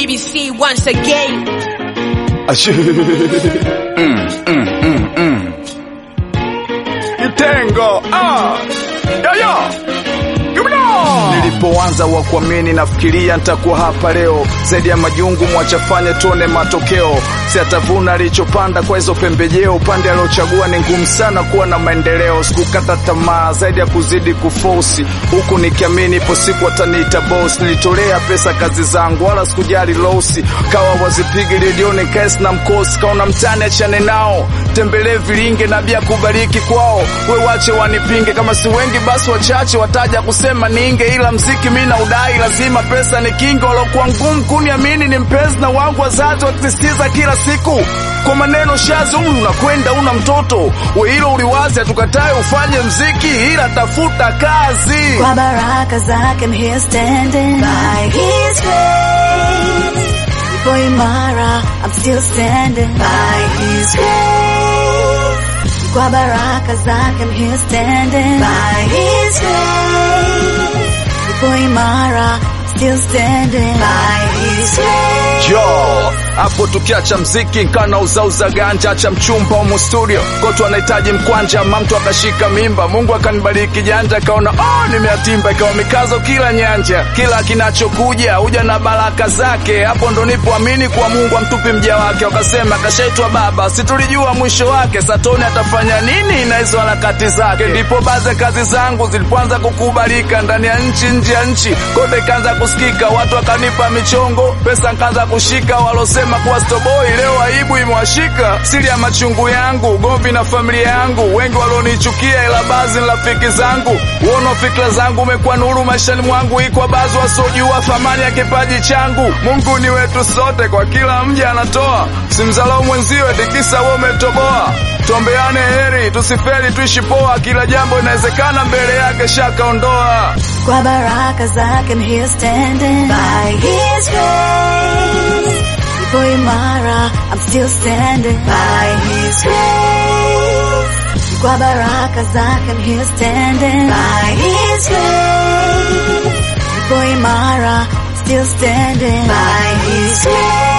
BBC once again. Ashe. Mm, mm, mm, mm. Kitengo ah. Yaya. Nilipoanza wa kuamini nafikiria nitakuwa hapa leo, zaidi ya majungu mwachafanye tuone matokeo. Si atavuna alichopanda kwa hizo pembejeo, upande aliochagua ni ngumu sana kuwa na maendeleo. Sikukata tamaa zaidi ya kuzidi kufosi, huku nikiamini ipo siku wataniita boss. Nilitolea pesa kazi zangu, wala sikujali losi, kawa wazipigi redioni kesi na mkosi, kaona mtani achane nao, tembelee vilinge na bia kubariki kwao, we wache wanipinge, kama si wengi basi wachache wataja kusema ninge, ila mziki mi na udai, lazima pesa ni kinga. Walokuwa ngumu kuniamini ni mpenzi na wangu wazazi, wakisisitiza kila siku kwa maneno shazi, huyu unakwenda una mtoto we, hilo uliwazi, hatukatae ufanye mziki, ila tafuta kazi. Kwa baraka zake I'm here standing by his grace. Ipo imara, I'm still standing by his grace. Kwa baraka zake I'm here standing by his grace. Ipo imara, still standing by his grace. Jo, hapo tukiacha mziki nkana uzauza ganja, acha mchumba umu studio kotu anahitaji mkwanja, mamtu akashika mimba, Mungu akanibariki janja, kaona oh, nimeatimba, ikawa mikazo kila nyanja, kila kinachokuja huja na baraka zake. Hapo ndo nipoamini kwa Mungu amtupi mja wake, wakasema kashaitwa baba, situlijua mwisho wake, Satoni atafanya nini na hizo harakati zake. Ndipo baadhi kazi zangu zilipoanza kukubalika ndani ya nchi, nje ya nchi, kote ikaanza kusikika, watu wakanipa michongo, pesa nkaanza kushika, walosema kuwa stoboi, leo aibu imewashika. Siri ya machungu yangu, ugomvi na familia yangu, wengi walionichukia, ila baadhi ni rafiki zangu. Uono fikra zangu umekuwa nuru maishani mwangu, ikwa baadhi wasiojua thamani ya kipaji changu. Mungu ni wetu sote, kwa kila mja anatoa, simdharau mwenziwe tikisa wewe umetoboa. Tuombeane heri, tusifeli, tuishi poa, kila jambo inawezekana mbele yake, shaka ondoa. Kwa baraka zake I'm here standing by his grace. Ipo imara, I'm still standing by his grace. Kwa baraka zake I'm here standing by his grace. Ipo imara, still standing by his grace.